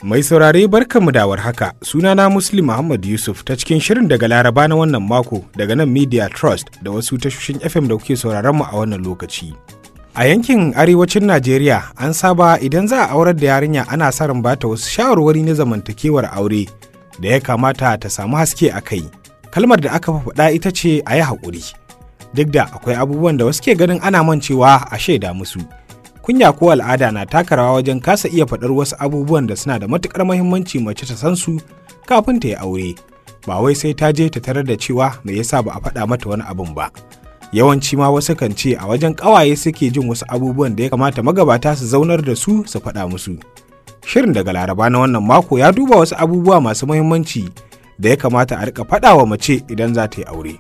Mai saurare barkanmu da haka sunana Muslim Muhammad Yusuf ta cikin shirin daga Laraba na wannan mako daga nan Media Trust da wasu tashoshin FM da kuke sauraron mu a wannan lokaci. A yankin arewacin Najeriya an saba idan za a aurar da yarinya ana sa ran bata wasu shawarwari na zamantakewar aure da ya kamata ta samu haske a kai. Kalmar da aka faɗa ita ce a yi haƙuri. Duk da akwai abubuwan da wasu ke ganin ana mancewa a shaida musu. kunya ko al'ada na taka rawa wajen kasa iya faɗar wasu abubuwan da suna da matuƙar mahimmanci mace ta san su kafin ta yi aure ba wai sai ta je ta tarar da cewa me yasa ba a faɗa mata wani abun ba yawanci ma wasu kan ce a wajen ƙawaye suke jin wasu abubuwan da ya kamata magabata su zaunar da su su faɗa musu shirin daga laraba na wannan mako ya duba wasu abubuwa masu mahimmanci da ya kamata a rika faɗa wa mace idan za ta yi aure.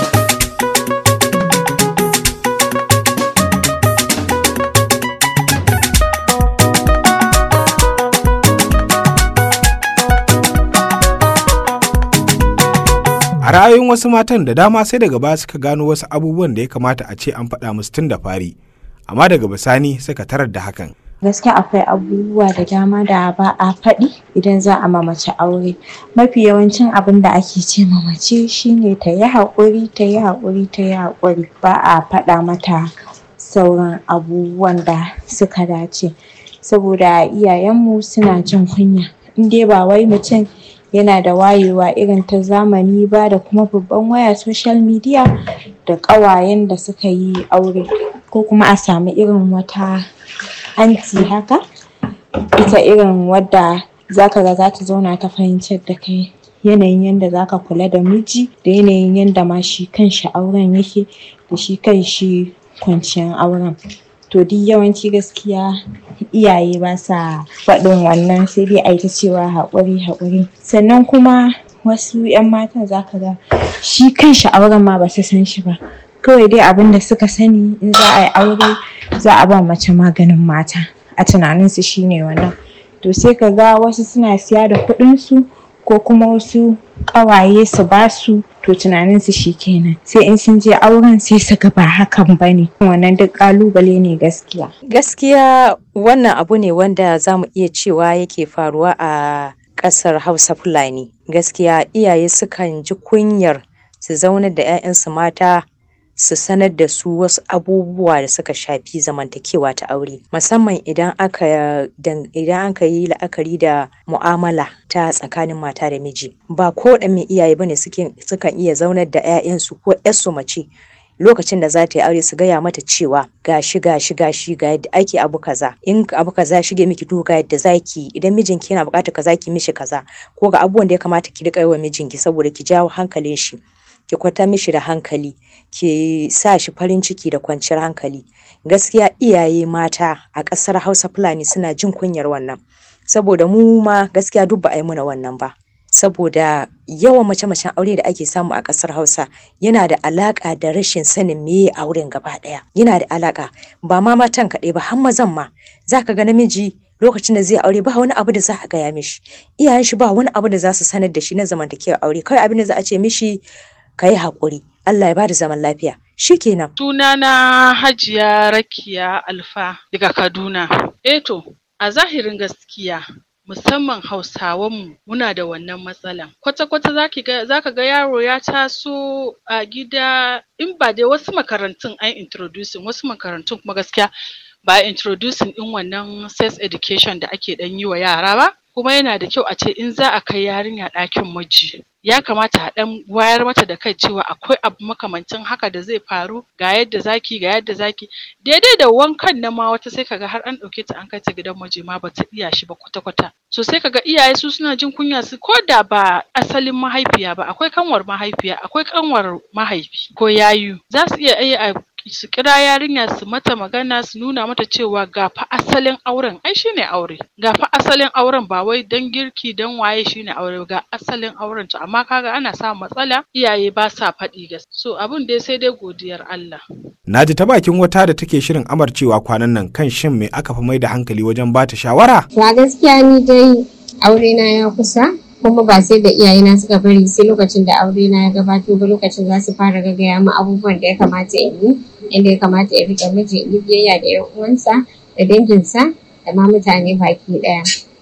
A ra'ayoyin wasu matan da dama sai daga baya suka gano wasu abubuwan da ya kamata a ce an faɗa musu tun da fari, amma daga bisani suka tarar da hakan. gaskiya akwai abubuwa da dama da ba a faɗi idan za a mace aure mafi yawancin abin da ake ce ma mace shine ta yi haƙuri ta yi haƙuri ta yi haƙuri ba a faɗa mata sauran abubuwan da suka dace saboda iyayenmu suna jin kunya in dai ba wai mutum yana da wayewa irin ta zamani ba da kuma babban waya social media da ƙawayen da suka yi aure ko kuma a samu irin wata anti haka ita irin wadda zaka ga za ta zauna ta fahimtar da kai yanayin yadda zaka kula da miji da yanayin yadda ma shi kanshi auren yake da shi kanshi kwanciyar auren to duk yawanci gaskiya iyaye ba sa faɗin wannan sai dai a yi ta cewa haƙuri haƙuri sannan kuma wasu 'yan matan zaka ga shi kanshi auren ma ba su san shi ba kawai dai abin da suka sani in za a yi aure za a ba mace maganin mata a tunaninsu shine wannan to sai ka ga wasu suna siya da kuɗinsu ko kuma wasu ƙawaye su ba su to tunaninsu shi kenan sai in sun je auren sai su ga ba hakan ba ne wannan duk ƙalubale ne gaskiya gaskiya wannan abu ne wanda za mu iya cewa yake faruwa a ƙasar hausa fulani gaskiya iyaye sukan ji kunyar su zaunar da 'ya'yansu mata su sanar da su wasu abubuwa da suka shafi zamantakewa ta aure musamman idan aka idan aka yi la'akari da mu'amala ta tsakanin mata da miji ba ko da mai iyaye bane sukan iya zaunar da 'ya'yansu ko 'yarsu mace lokacin da za ta yi aure su gaya mata cewa gashi gashi gashi ga yadda ake abu kaza in abu kaza shige miki to ga yadda zaki idan mijinki yana buƙatar kaza ki mishi kaza ko ga abubuwan da ya kamata ki riƙa yi wa mijinki saboda ki jawo hankalin shi ki kwata mishi da hankali ki sa shi farin ciki da kwanciyar hankali gaskiya iyaye mata a ƙasar hausa fulani suna jin kunyar wannan saboda mu ma gaskiya duk ba a yi muna wannan ba saboda yawan mace-macen aure da ake samu a ƙasar hausa yana da alaƙa da rashin sanin meye auren gaba ɗaya yana da alaƙa ba ma matan kaɗai ba har mazan ma za ka ga namiji lokacin da zai aure ba wani abu da za a gaya mishi iyayen shi ba wani abu da za su sanar da shi na zamantakewar aure kawai abin da za a ce mishi ka yi haƙuri Allah ya bada zaman lafiya shi kenan. Sunana Hajiya Rakiya Alfa daga Kaduna. Eto, a zahirin gaskiya musamman Hausawanmu muna da wannan matsalan. Kwata-kwata za ka ga yaro ya taso a gida in ba dai wasu makarantun an introducing wasu makarantun kuma gaskiya ba introducing din wannan sex education da ake ɗan yi wa yara ba. Kuma yana da kyau a ce in za a kai yarinya ɗakin miji ya kamata a ɗan wayar mata da kai cewa akwai abu makamancin haka da zai faru ga yadda zaki ga yadda zaki daidai da wankan na ma wata sai kaga har an ɗauke ta an kai ta gidan miji ma bata iya shi ba kwata kwata so sai kaga iyaye su suna jin kunya su ko da ba asalin mahaifiya ba akwai kanwar mahaifiya akwai kanwar mahaifi ko yayu za su iya iya su kira yarinya su mata magana su nuna mata cewa ga fa asalin auren ai shine aure ga fa asalin auren ba wai dan girki dan waye shine aure ga asalin auren to amma kaga ana samun matsala iyaye ba sa faɗi gas so abun dai sai dai godiyar Allah Na ji ta bakin wata da take shirin amarcewa kwanan nan kan shin me aka fi mai da hankali wajen bata shawara? To a gaskiya ni dai aure na ya kusa kuma ba sai da iyayena suka bari sai lokacin da aure na ya gabato ba lokacin za su fara gaggaya mu abubuwan da ya kamata in yi inda ya kamata ya rika miji in yi biyayya da yan uwansa da danginsa da ma mutane baki ɗaya.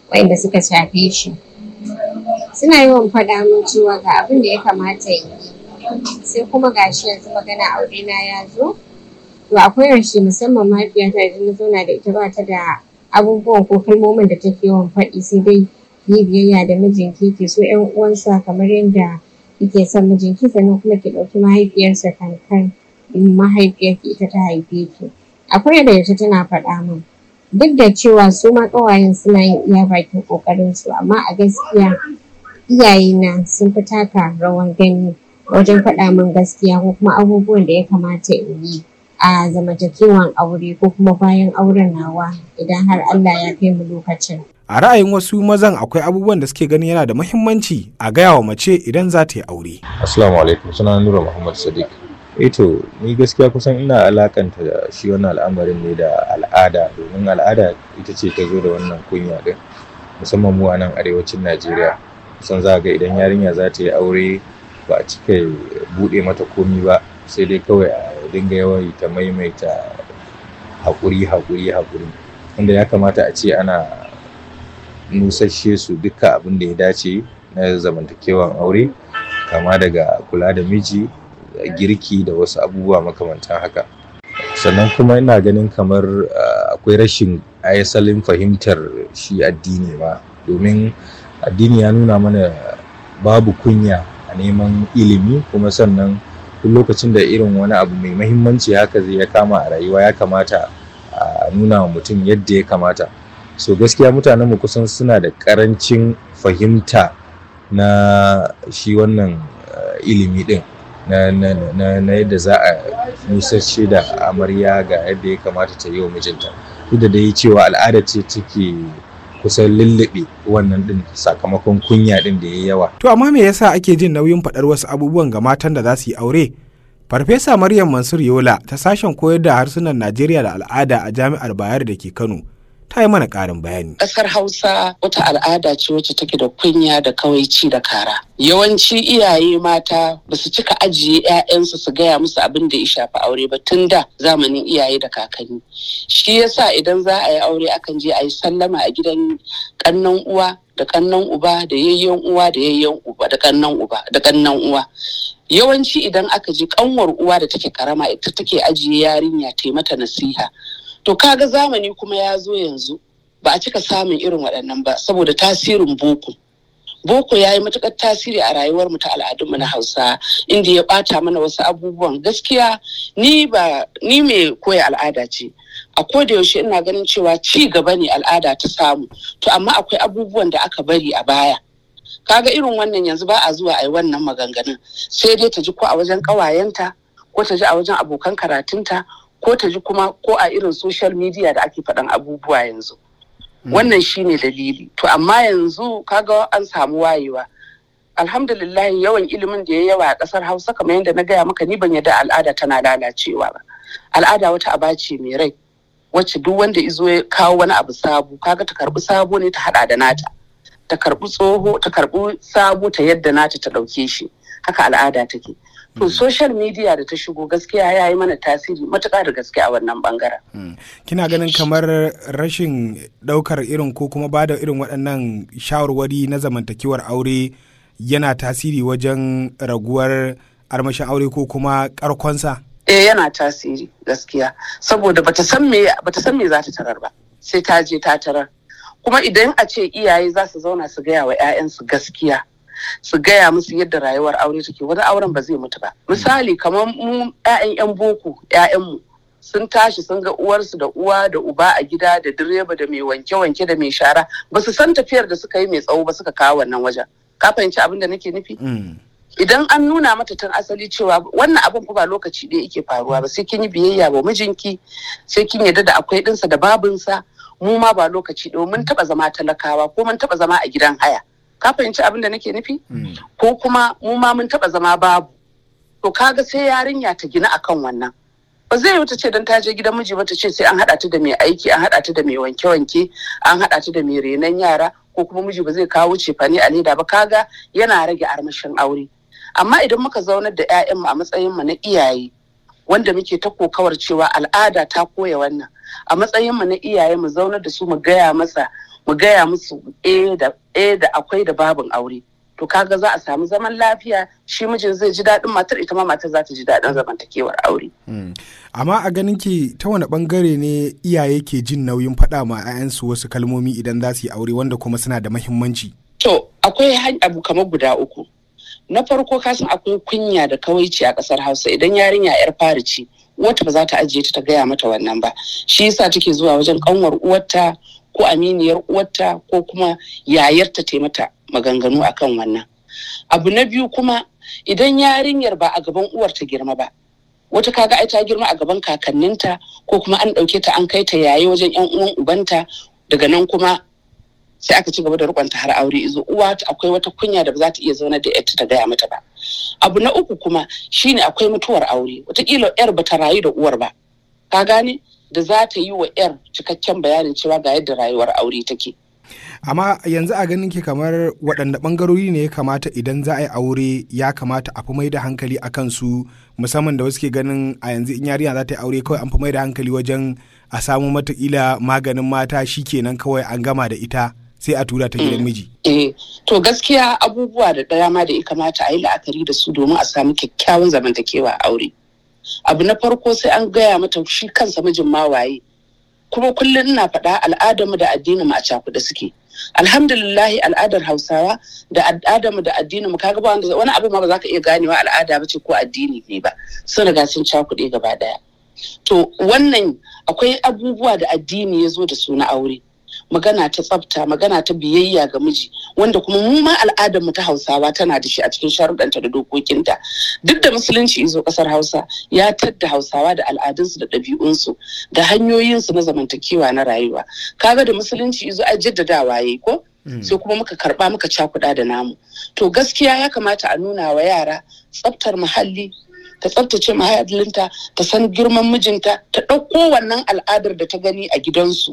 waɗanda suka shafe shi suna yawan faɗa min cewa ga abin da ya kamata yi sai kuma gashi yanzu magana aure na ya zo to akwai rashe musamman mahaifiyata idan na zauna da ita ba ta da abubuwan ko kalmomin da take yawan faɗi sai dai yi biyayya da mijinki ke so ƴan uwansa kamar yadda kike son mijinki sannan kuma ki ɗauki mahaifiyarsa kankan mahaifiyarki ita ta haife ki akwai da yace tana faɗa min duk da cewa su ma ƙawayen suna yin iya bakin ƙoƙarin su amma a gaskiya iyayena sun fi taka rawan gani wajen faɗa min gaskiya ko kuma abubuwan da ya kamata in yi a zamantakewan aure ko kuma bayan auren nawa idan har Allah ya kai mu lokacin. A ra'ayin wasu mazan akwai abubuwan da suke ganin yana da muhimmanci a gaya wa mace idan za ta yi aure. Assalamu alaikum suna Nura Muhammad Sadiq. Eto ni gaskiya kusan ina alakanta da shi wannan al'amarin ne da al'ada domin al'ada ita ce ta zo da wannan kunya din musamman mu a nan arewacin Najeriya. Kusan za ga idan yarinya za ta yi aure ba a cika buɗe mata komi ba sai dai kawai a dinga yawaita maimaita haƙuri haƙuri haƙuri wanda ya kamata a ce ana nusashe su duka abin da ya dace na zamantakewan aure kama daga kula da miji girki da wasu abubuwa makamantan haka sannan kuma ina ganin kamar akwai rashin asalin fahimtar shi addini ma domin addini ya nuna mana babu kunya a neman ilimi kuma sannan duk lokacin da irin wani abu mai mahimmanci haka zai ya kama a rayuwa ya kamata a nuna wa mutum yadda ya kamata so gaskiya mutanenmu kusan suna da karancin fahimta na shi wannan ilimi din na, na, na, na yadda za a nusashe da amarya ga yadda ya kamata ta yi wa mijinta duk da dai cewa al'ada ce take kusan lullube wannan din sakamakon kunya din da ya yawa. To amma me yasa ake jin nauyin faɗar wasu abubuwan ga matan da za su yi aure? Farfesa Maryam Mansur Yola ta sashen koyar da harsunan Najeriya da al'ada a Jami'ar Bayero da ke Kano. Ta yi mana ƙarin bayani. Ƙasar Hausa wata al'ada ce wacce take da kunya da kawaici da kara. Yawanci iyaye mata ba su cika ajiye 'ya'yansu su gaya musu abin da ya shafi aure ba tun da zamanin iyaye da kakanni. Shi yasa idan za a yi aure akan je a yi sallama a gidan ƙannan uwa da ƙannan uba da yayyen uwa da yayyen uba da ƙannan uba da ƙannan uwa. Yawanci idan aka je ƙanwar uwa da take karama ita take ajiye yarinya ta mata nasiha. To kaga zamani kuma ya zo yanzu ba a cika samun irin waɗannan ba saboda tasirin boko. Boko ya yi matuƙar tasiri a rayuwarmu ta al'adunmu na Hausa inda ya ɓata mana wasu abubuwan gaskiya ni ba ni mai koya al'ada ce. A koda yaushe ina ganin cewa ci gaba ne al'ada ta samu to amma akwai abubuwan da aka bari a baya. Kaga irin wannan yanzu ba a zuwa a yi wannan maganganun sai dai ta ji ko a wajen ƙawayenta ko ta ji a wajen abokan karatunta ko ta ji kuma ko a irin social media da ake faɗan abubuwa yanzu wannan shine dalili to amma yanzu kaga an samu wayewa alhamdulillah yawan ilimin da ya yawa a ƙasar hausa kamar yadda na gaya maka ni ban yadda al'ada tana lalacewa ba al'ada wata aba ce mai rai wacce duk wanda izo ya kawo wani abu sabo kaga ta karbi sabo ne ta hada da nata ta karbi tsoho ta karbi sabo ta yadda nata ta ɗauke shi haka al'ada take to social media da ta shigo gaskiya ya yi mana tasiri matuƙa da gaske a wannan bangaren. kina ganin kamar rashin ɗaukar irin ko kuma ba da irin waɗannan shawarwari na zamantakewar aure yana tasiri wajen raguwar armashin aure ko kuma ƙarkonsa? eh yana tasiri gaskiya saboda bata san me bata san me za ta tarar ba sai ta je ta tarar kuma idan a ce iyaye za su zauna su gaya wa 'ya'yansu gaskiya su gaya musu yadda rayuwar aure take wani auren ba zai mutu ba misali kamar mu 'ya'yan 'yan boko 'ya'yanmu sun tashi sun ga uwarsu da uwa da uba a gida da direba da mai wanke-wanke da mai shara ba su san tafiyar da suka yi mai tsawo ba suka kawo wannan wajen ka fahimci abin da nake nufi idan an nuna mata tun asali cewa wannan abin fa ba lokaci ɗaya yake faruwa ba sai kin yi biyayya wa mijinki sai kin yarda da akwai ɗinsa da babinsa mu ma ba lokaci ɗaya mun taɓa zama talakawa ko mun taɓa zama a gidan haya ka fahimci abin da nake nufi ko kuma mu ma mun taba zama babu to kaga sai yarinya ta gina akan wannan ba zai yi ta ce don ta je gidan miji ba ta ce sai an haɗa ta da mai aiki an haɗa ta da mai wanke-wanke an haɗa ta da mai renon yara ko kuma miji ba zai kawo cefane a leda ba kaga yana rage armashin aure amma idan muka zaunar da 'ya'yanmu a matsayin mu na iyaye wanda muke ta kokawar cewa al'ada ta koya wannan a matsayin mu na iyaye mu zaunar da su mu gaya masa mu gaya musu eh da eh da akwai da babin aure to kaga za a samu zaman lafiya shi mijin zai ji daɗin matar ita ma matar za ta ji daɗin zamantakewar aure. amma a ganin ki ta wani bangare ne iyaye ke jin nauyin faɗa ma 'ya'yansu wasu kalmomi idan za su yi aure wanda kuma suna da mahimmanci. to akwai abu kamar guda uku na farko kasan akwai kunya da kawaici a ƙasar hausa idan yarinya 'yar fari ce wata ba za ta ajiye ta ta gaya mata wannan ba shi yasa take zuwa wajen kanwar uwarta ko aminiyar uwarta ko kuma yayarta ta mata maganganu akan wannan abu na biyu kuma idan yarinyar ba a gaban uwar ta girma ba wata kaga ai ta girma a gaban kakanninta ko kuma an ɗauke ta an kai ta yaye wajen yan uwan ubanta daga nan kuma sai aka ci gaba da rikonta har aure izo uwa akwai wata kunya da ba za ta iya zauna da yarta ta gaya mata ba abu na uku kuma shine akwai mutuwar aure wataƙila yar ba ta rayu da uwar ba ka gane da za ta yi wa yar cikakken bayanin cewa ga yadda rayuwar aure take amma yanzu a ganin ki kamar waɗanne ɓangarori ne ya kamata idan za a yi aure ya kamata a fi mai da hankali a kansu musamman da wasu ke ganin a yanzu in yarinya za ta yi aure kawai an fi mai da hankali wajen a samu matakila maganin mata shi kenan kawai an gama da ita sai a tura ta gidan miji. Eh, to gaskiya abubuwa da dama da ya kamata a yi la'akari da su domin a samu kyakkyawan zamantakewa a aure. Abu na farko sai an gaya mata shi kansa mijin ma waye. Kuma kullum ina faɗa al'adarmu da addinin mu a cakuɗe suke. Alhamdulillahi al'adar Hausawa da al'adarmu da addinin mu kaga ba wanda wani abu ma ba za ka iya ganewa al'ada ba ce ko addini ne ba. Sun riga sun cakuɗe gaba ɗaya. To wannan akwai abubuwa da addini ya zo da su na aure. magana ta tsafta magana ta biyayya ga miji wanda kuma mu ma al'adar mu ta hausawa tana da shi a cikin sharuɗanta da dokokinta duk da musulunci izo ƙasar hausa ya tadda hausawa da al'adunsu da ɗabi'unsu da hanyoyinsu na zamantakewa na rayuwa kaga da musulunci izo a jaddadawa yayi ko sai kuma muka karɓa muka cakuɗa da namu to gaskiya ya kamata a nuna wa yara tsaftar muhalli ta tsaftace mahallinta ta san girman mijinta ta ɗauko wannan al'adar da ta gani a gidansu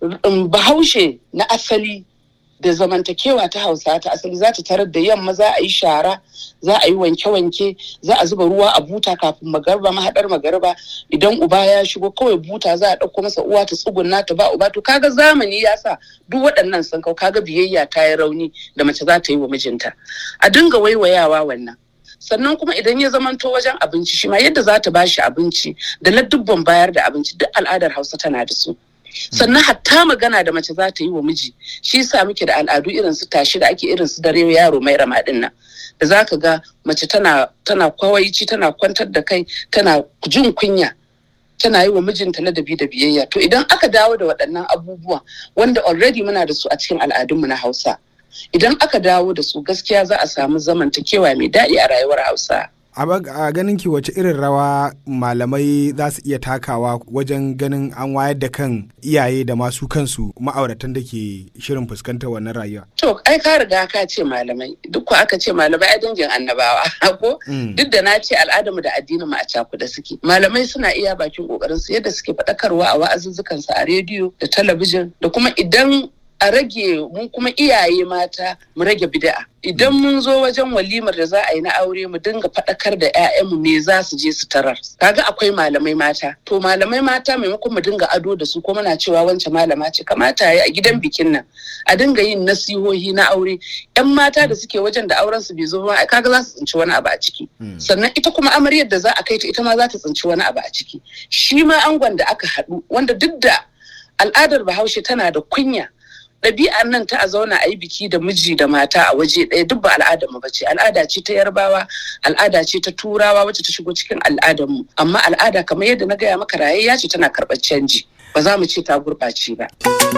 bahaushe na asali da zamantakewa ta hausa ta asali za ta tarar da yamma za a yi shara za a yi wanke-wanke za a zuba ruwa a buta kafin magarba mahaɗar magarba idan uba ya shigo kawai buta za a ɗauko masa uwa ta tsugunna ta ba uba to kaga zamani ya sa duk waɗannan sun kau kaga biyayya ta yi rauni da mace za ta yi wa mijinta a dinga waiwayawa wannan sannan kuma idan ya zamanto wajen abinci shi ma yadda za ta bashi abinci da na dubban bayar da abinci duk al'adar hausa tana da su sannan hatta magana da mace za ta yi wa miji shi yasa muke da al'adu irin su tashi da ake irin su dare yaro mai ramadin nan da za ka ga mace tana tana kwawaici tana kwantar da kai tana jin kunya tana yi wa mijinta ladabi da biyayya to idan aka dawo da waɗannan abubuwan wanda already muna da su a cikin al'adunmu na hausa idan aka dawo da su gaskiya za a samu zamantakewa mai daɗi a rayuwar hausa a ganin ki wace irin rawa malamai za su iya takawa wajen ganin an wayar da kan iyaye da masu kansu ma'auratan da ke shirin fuskantar wannan rayuwa. To ai ka riga ka ce malamai duk ko aka ce malamai a dangin annabawa ko duk da na ce al'adarmu da addinin mu a cakuda suke malamai suna iya bakin kokarin su yadda suke faɗakarwa a wa'azuzzukan su a rediyo da talabijin da kuma idan a rage mun kuma iyaye mata mu rage bid'a idan mun zo wajen walimar da za a yi na aure mu dinga faɗakar da 'ya'yanmu me za su je su tarar kaga akwai malamai mata to malamai mata maimakon mu dinga ado da su ko muna cewa wancan malama ce kamata yi a gidan bikin nan a dinga yin nasihohi na aure yan mata da suke wajen da auren su bai zo ba kaga za su tsinci wani abu a ciki sannan ita kuma amaryar da za a kai ta ita ma za ta tsinci wani abu a ciki shi ma angon da aka haɗu wanda duk da al'adar bahaushe tana da kunya ɗabi'ar nan ta a zauna a yi biki da miji da mata a waje ɗaya duk ba al'adar mu bace al'ada ce ta yarbawa al'ada ce ta turawa wacce ta shigo cikin al'adar mu amma al'ada kamar yadda na gaya maka rayayya ce tana karɓar canji ba za mu ce ta gurɓace ba.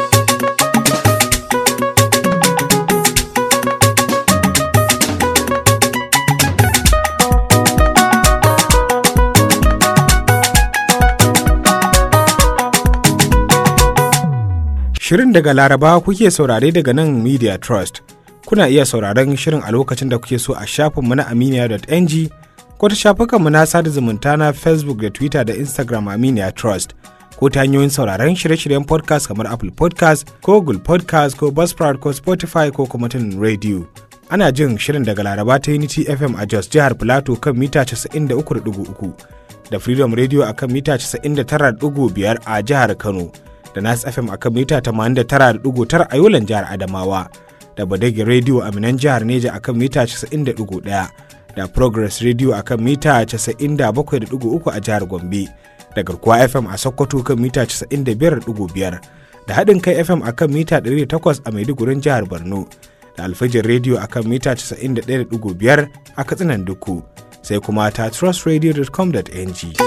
Shirin daga Laraba kuke saurare daga nan Media Trust. Kuna iya sauraron shirin a lokacin da kuke so a shafinmu na aminiya.ng ko ta shafukanmu na sada zumunta na Facebook da Twitter da Instagram Aminiya Trust. Ko ta hanyoyin sauraron shirye-shiryen podcast kamar Apple podcast ko Google podcast ko Buzzsprout ko Spotify ko kuma tunin radio. Ana jin shirin daga Laraba ta Unity FM a Jos jihar Plateau kan mita 93.3 da freedom radio akan mita 99.5 a jihar kano da nas fm akan mita 89.9 a yolan jihar adamawa da badagi radio a minan jihar neja akan mita 90.1 da progress radio akan mita 97.3 a jihar gombe da garkuwa fm a sokoto kan mita 95.5 da haɗin kai fm akan mita 108 a maidugurin jihar borno da alfajin radio akan mita 91.5 a katsinan duku sai kuma ta trustradio.com.ng.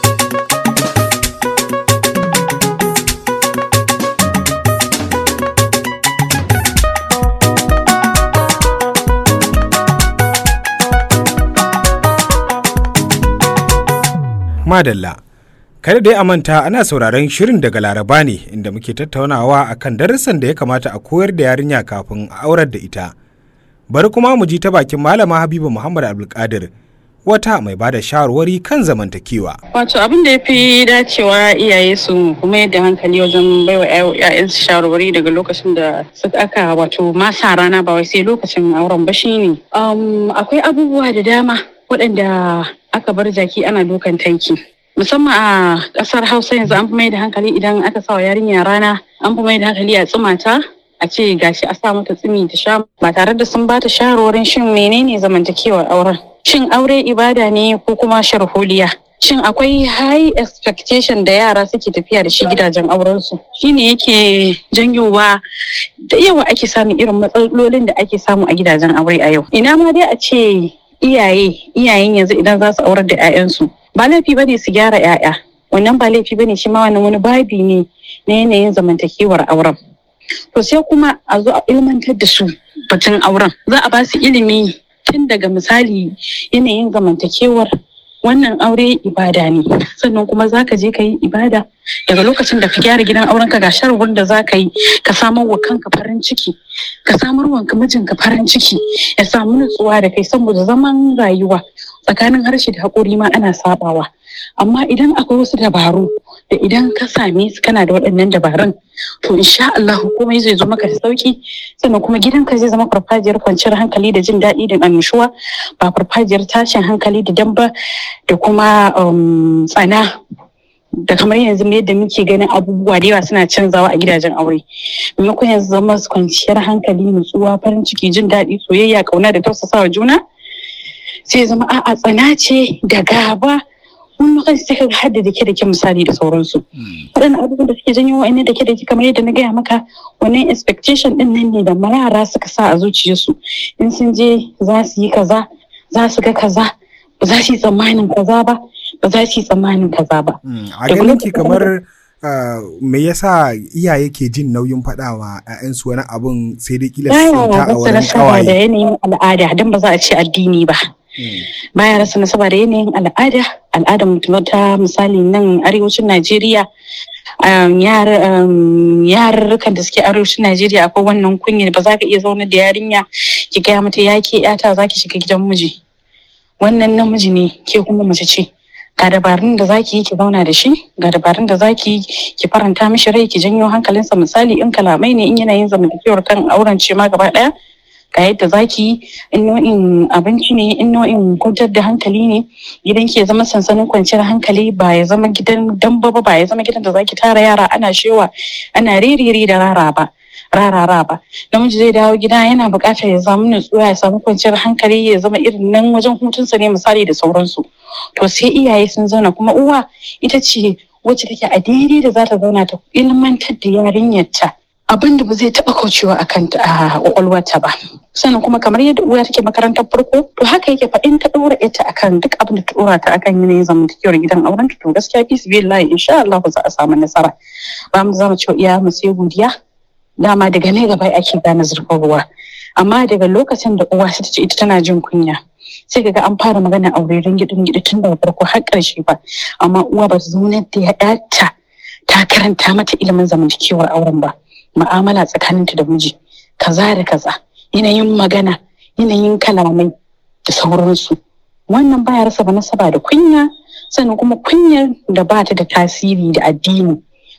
Madalla. Kada dai a manta ana sauraron shirin daga Laraba ne inda muke tattaunawa akan darussan da ya kamata a koyar da yarinya kafin a aurar da ita. Bari kuma mu ji ta bakin Malama Habiba Muhammad Abdulkadir wata mai bada shawarwari kan zamantakewa. Wato abin da ya fi dacewa iyaye su kuma yadda hankali wajen baiwa 'ya'yansu shawarwari daga lokacin da suka aka wato masa rana ba wai sai lokacin auren ba shine. akwai abubuwa da dama waɗanda aka bar jaki ana dukan tanki. musamman a ƙasar hausa yanzu an fi mai da hankali idan aka sa wa yarinya rana an fi mai da hankali a tsumata a ce gashi a sa mata tsumi ta sha ba tare da sun bata shawarwarin shin menene zamantakewar auren shin aure ibada ne ko kuma sharholiya shin akwai high expectation da yara suke tafiya da shi gidajen aurensu shine yake janyowa da yawa ake samun irin matsalolin da ake samu a gidajen aure a yau ina ma dai a ce iyaye iyayen yanzu idan za su aurar da 'ya'yansu ba laifi ba ne su gyara 'ya'ya wannan ba laifi ba ne shi ma wannan wani babi ne na yanayin zamantakewar auren to sai kuma a zo a ilmantar da su batun auren za a ba su ilimi tun daga misali yanayin zamantakewar wannan aure ibada ne sannan kuma za ka je ka yi ibada daga lokacin da ka gyara gidan auren ka ga sharwar da za ka yi ka samar wa kanka farin ciki ka samar wa mijinka farin ciki ya samu nutsuwa da kai saboda zaman rayuwa tsakanin harshe da haƙori ma ana sabawa amma idan akwai wasu dabaru da idan ka same su kana da waɗannan dabarun to insha Allah komai zai zo maka da sauki sannan kuma gidanka zai zama farfajiyar kwanciyar hankali da jin daɗi da annushuwa ba farfajiyar tashin hankali da damba da kuma tsana da kamar yanzu yadda muke ganin abubuwa da yawa suna canzawa a gidajen aure maimakon yanzu zama kwanciyar hankali nutsuwa farin ciki jin daɗi soyayya kauna da tausasawa juna sai zama a'a tsana ce da gaba wani lokaci sai ka hadda da ke da ke misali da sauransu waɗannan abubuwan da suke janyo wa'annan da ke da ke kamar yadda na gaya maka wannan expectation ɗin nan ne da yara suka sa a zuciyarsu in sun je za su yi kaza za su ga kaza ba za su yi tsammanin kaza ba ba za su yi tsammanin kaza ba. A ganin ki kamar me yasa iyaye ke jin nauyin faɗawa ‘ya'yansu wani abun sai dai kila su ta a wurin kawaye. da yanayin al'ada don ba za a ce addini ba. Baya rasa nasaba da yanayin al'ada, al'adar mutum ta misali nan arewacin Najeriya yarurrukan da suke arewacin Najeriya akwai wannan kunya ba za ka iya zauna da yarinya ki gaya mata ya ke yata za ki shiga gidan miji. Wannan namiji ne ke kuma mace ce. ga dabarun da zaki yi ki zauna da shi ga dabarun da zaki yi ki faranta mishi rai ki janyo hankalinsa misali in kalamai ne in yana yin zamantakewar kan auren ce ma gaba daya ga yadda zaki yi in nau'in abinci ne in nau'in kwantar da hankali ne gidan ki ya zama sansanin kwanciyar hankali ba ya zama gidan damba ba ba ya zama gidan da zaki tara yara ana shewa ana ririri da rara ba rarara ba namiji zai dawo gida yana buƙatar ya samu nutsuwa ya samu kwanciyar hankali ya zama irin nan wajen hutunsa ne misali da sauransu to sai iyaye sun zauna kuma uwa ita ce wacce take a daidai da za ta zauna ta ilmantar da yarinyarta abin da ba zai taɓa kaucewa a kan a kwakwalwarta ba sannan kuma kamar yadda uwa take makarantar farko to haka yake fa in ta ɗora ita akan duk abin da ta ɗora ta akan yanayin zamantakewar gidan auren to gaskiya fi su billahi insha Allah za a samu nasara ba mu zama cewa iya mu sai godiya dama daga ne gaba ake gane zurfin ruwa amma daga lokacin da uwa ta ce ita tana jin kunya sai kaga an fara magana aure gidin gidi tun daga farko har ƙarshe ba amma uwa ba ta zaunar da ya ɗata ta karanta mata ilimin zamantakewar auren ba mu'amala tsakaninta da miji kaza da kaza yanayin magana yanayin kalamai da sauransu wannan baya rasa ba nasaba da kunya sannan kuma kunyar da ba ta da tasiri da addini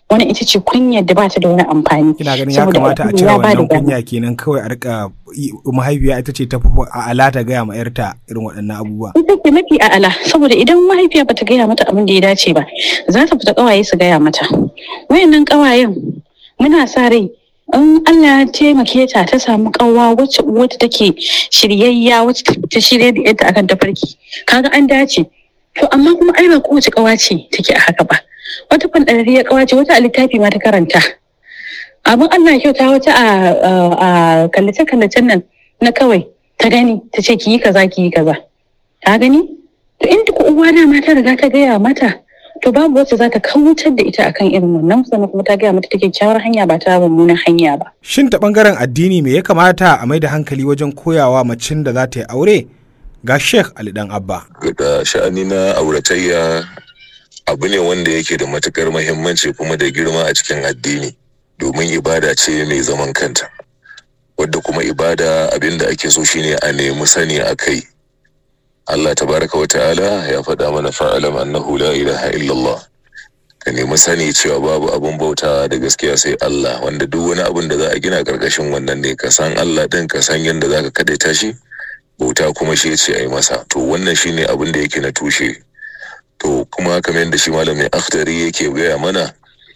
wani ita ce kunyar da bata da wani amfani ina ganin ya kamata a cire wannan kunya kenan kawai a rika mahaifiya ita ce ta fi a'ala ta gaya ma yarta irin waɗannan abubuwa ita ce mafi a'ala saboda idan mahaifiya bata gaya mata abin da ya dace ba za ta fita kawaye su gaya mata wayannan kawayen muna sa rai in Allah ya taimake ta ta samu kawa wacce uwata take shiryayya wacce ta shirya da yadda akan tafarki kaga an dace to amma kuma ai ba kowace kawa ce take a haka ba wata fandarariyar kawa ce wata a littafi ma ta karanta abin Allah kyauta wata a kallace kallacen nan na kawai ta gani ta ce ki yi kaza ki yi kaza ta gani to in duk uwa da mata riga ta gaya mata to babu wacce za ta kautar da ita akan irin wannan sannan kuma ta gaya mata take kyawar hanya ba ta mummunan hanya ba. Shin ta bangaren addini me ya kamata a mai da hankali wajen koyawa macin da za ta yi aure? Ga Sheikh Ali Dan Abba. Ga sha'ani na auratayya abu ne wanda yake da matukar muhimmanci kuma da girma a cikin addini domin ibada ce mai zaman kanta. Wadda kuma ibada abin da ake so shine a nemi sani a kai Allah tabaraka wa ta'ala ya faɗa mana fa'alam annahu la ilaha illallah ka nemi sani cewa babu abun bauta da gaskiya sai Allah wanda duk wani abun da za a gina karkashin wannan ne ka san Allah din ka san yadda zaka kadaita shi bauta kuma shi ce a yi masa to wannan shine abin da yake na tushe to kuma kamar yadda shi malamin akhtari yake gaya mana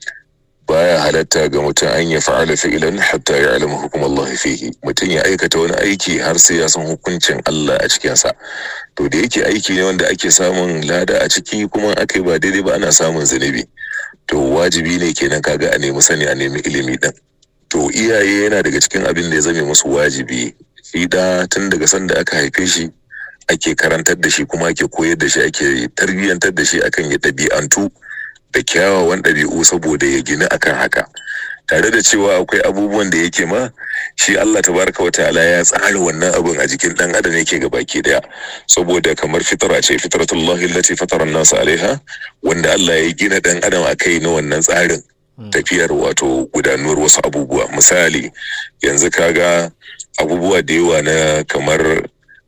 baya halatta ga mutum an ya fa'ala fi'ilan hatta ya alama hukum Allah fihi mutum ya aikata wani aiki har sai ya san hukuncin Allah a cikinsa to da yake aiki ne wanda ake samun lada a ciki kuma aka yi ba daidai ba ana samun zunubi to wajibi ne kenan kaga a nemi sani a nemi ilimi din to iyaye yana daga cikin abin da ya zame musu wajibi shi da tun daga sanda aka haife shi ake karantar da shi kuma ake koyar da shi ake tarbiyyantar da shi akan ya ɗabi'antu da kyawawan ɗabi'u saboda ya gina akan haka tare da cewa akwai abubuwan da yake ma shi Allah tabaraka wa ta'ala ya tsara wannan abun a jikin dan adam yake ga baki daya saboda kamar fitara ce fitratullahi allati fatara an-nas alaiha wanda Allah ya gina dan adam akai na wannan tsarin tafiyar wato gudanuwar wasu abubuwa misali yanzu kaga abubuwa da yawa na kamar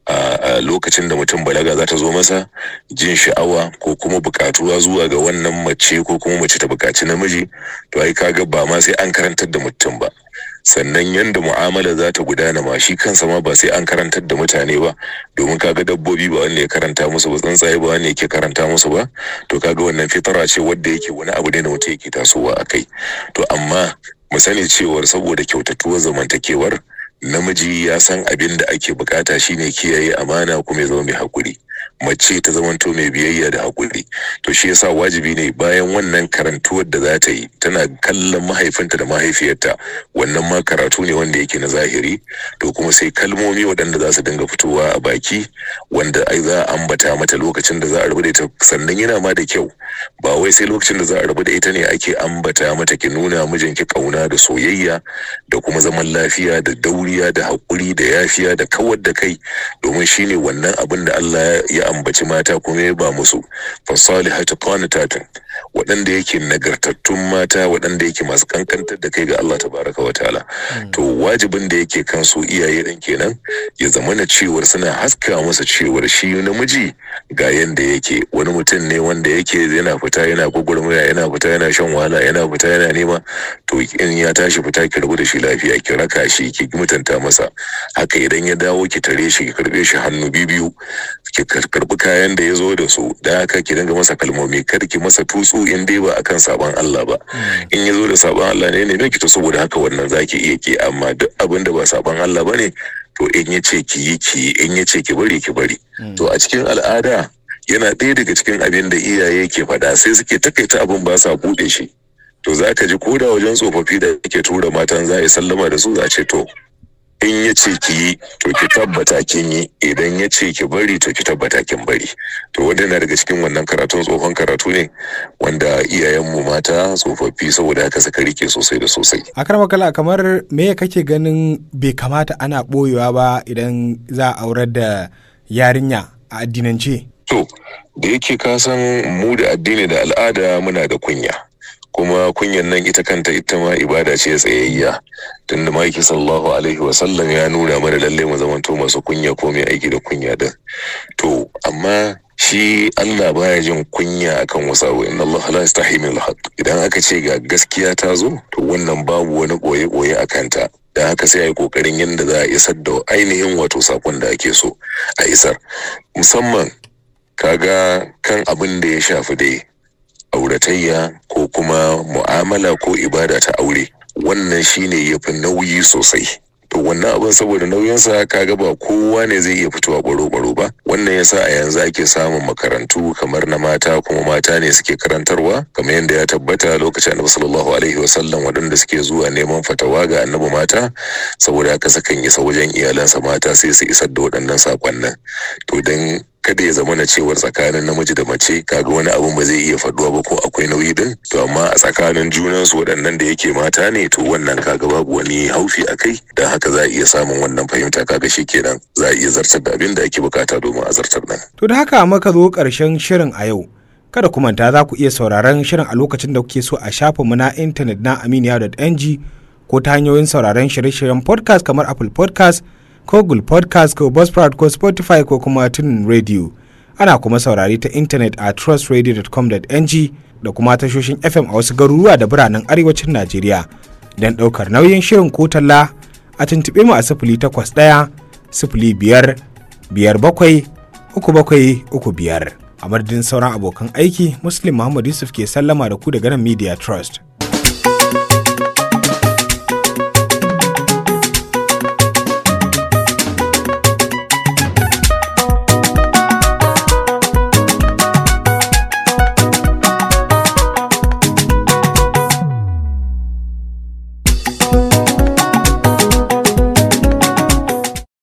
a lokacin da mutum balaga za ta zo masa jin sha'awa ko kuma bukatuwa zuwa ga wannan mace ko kuma mace ta bukaci namiji to ai kaga ba ma sai an karantar da mutum ba sannan yanda mu'amala za ta gudana ma shi kansa ma ba sai an karantar da mutane ba domin kaga dabbobi ba wanda ya karanta musu ba tsuntsaye ba wanda yake karanta musu ba to kaga wannan fitara ce wadda yake wani abu ne da mutum yake tasowa a kai to amma mu sani cewar saboda kyautatuwar zamantakewar namiji ya san abin da ake bukata shine kiyaye amana kuma ya zama mai hakuri mace ta zamanto mai biyayya da hakuri to shi yasa wajibi ne bayan wannan karantuwar da za ta yi tana kallon mahaifinta da mahaifiyarta wannan ma karatu ne wanda yake na zahiri to kuma sai kalmomi waɗanda za su dinga fitowa a baki wanda ai za a ambata mata lokacin da za a rabu da ita sannan yana ma da kyau ba wai sai lokacin da za a rabu da ita ne ake ambata mata ki nuna mijinki kauna da soyayya da kuma zaman lafiya da dauriya da haƙuri da yafiya da kawar da kai domin shine wannan abin da Allah ya ambaci mata kuma ya ba musu fasalihatu qanitatun waɗanda yake nagartattun mata waɗanda yake masu kankantar da kai ga Allah tabaraka wa ta'ala to wajibin da yake kan su iyaye din kenan ya zama na cewar suna haska masa cewar shi namiji ga yanda yake wani mutum ne wanda yake yana fita yana gwagwarmaya yana fita yana shan wahala yana fita yana nema to in ya tashi fita ki rabu da shi lafiya ki raka shi ki mutunta masa haka idan ya dawo ki tare shi ki karbe shi hannu biyu ki karbi kayan da ya zo da su da haka ki dinga masa kalmomi kar ki masa tutsu in dai ba akan saban Allah ba in ya zo da saban Allah ne ne ki to saboda haka wannan zaki iya ki amma duk abin da ba saban Allah bane to in ya ce ki yi ki in ya ce ki bari ki bari to a cikin al'ada yana ɗaya daga cikin abin da iyaye ke faɗa sai suke takaita abin ba sa buɗe shi to za ka ji ko da wajen tsofaffi da ke tura matan za a yi sallama da su za ce to in ya ce ki yi to ki tabbata kin yi idan ya ce ki bari to ki tabbata kin bari to wanda na daga cikin wannan karatun tsohon karatu ne wanda iyayenmu mata tsofaffi saboda haka suka rike sosai da sosai a kala kamar me kake ganin bai kamata ana boyewa ba idan za a aurar da yarinya a addinance to da yake ka san mu da addini da al'ada muna da kunya kuma kunyan nan ita kanta ita ma ibada ce tsayayya tunda maki sallallahu alaihi wasallam ya nuna mana lalle mu zamanto masu kunya ko mai aiki da kunya din to amma shi Allah baya jin kunya akan wasu abu inna Allah la yastahi min al idan aka ce ga gaskiya ta zo to wannan babu wani boye boye a kanta da haka sai a yi kokarin yadda za a isar da ainihin wato sakon da ake so a isar musamman kaga kan abin da ya shafi dai auratayya ko kuma mu'amala ko ibada ta aure wannan shine yafi nauyi sosai to wannan abin saboda nauyinsa kaga ba kowa ne zai iya fitowa baro-baro ba wannan yasa a yanzu ake samun makarantu kamar na mata kuma mata ne suke karantarwa kamar yadda ya tabbata lokacin annabi sallallahu alaihi wasallam waɗanda suke zuwa neman fatawa ga annabi mata saboda haka sukan isa wajen iyalansa mata sai su isar da waɗannan sakonnin to dan kada ya zama na cewar tsakanin namiji da mace kaga wani abun ba zai iya faduwa ba ko akwai nauyi din to amma a tsakanin junan su waɗannan da yake mata ne to wannan kaga babu wani haufi a kai dan haka za a iya samun wannan fahimta kaga kenan za a iya zartar da abin da ake bukata domin a zartar nan To da haka muka zo ƙarshen shirin a yau. Kada ku manta za ku iya sauraron shirin a lokacin da kuke so a shafinmu na intanet na aminiya.ng ko ta hanyoyin sauraron shirye-shiryen podcast kamar Apple podcast ko Google podcast ko Buzzsprout ko Spotify ko kuma tunin radio. Ana kuma saurari ta intanet a trustradio.com.ng da kuma tashoshin FM a wasu garuruwa da biranen arewacin Najeriya. Don ɗaukar nauyin shirin ko talla a tuntuɓe mu a sifili takwas ɗaya sifili biyar biyar bakwai uku bakwai uku biyar. A madadin sauran abokan aiki, Muslim Muhammad Yusuf ke sallama da ku daga nan Media Trust.